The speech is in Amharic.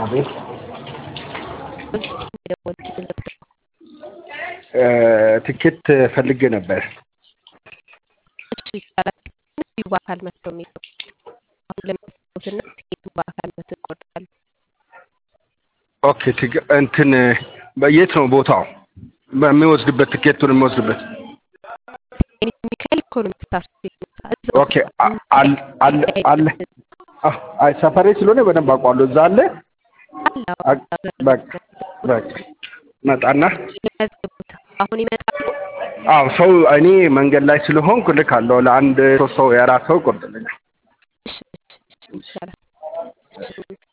አቤት ትኬት ፈልጌ ነበር። እሺ ይቻላል። እዚሁ በአካል መጥተው የሚለው አሁን ለሚያስቡትና ትኬቱን በአካል መጥተው ይቆርጣሉ። ኦኬ ትግ- እንትን የት ነው ቦታው? በሚወስድበት ትኬቱን የሚወስድበት እኔ ሚካኤል ኢኮኖሚክስ ታርጌት ኦኬ አ- አል- አለ አለ አህ፣ አይ ሰፈሬ ስለሆነ በደንብ አውቀዋለሁ። እዛ አለ። አ- በቃ በቃ መጣና የሚያስገቡት አሁን ይመጣሉ። አዎ ሰው እኔ መንገድ ላይ ስለሆንኩ ልካለሁ። ለአንድ ሶስት ሰው የአራት ሰው ይቆርጥልኛል። እሺ እሺ እሺ ይቻላል። እሺ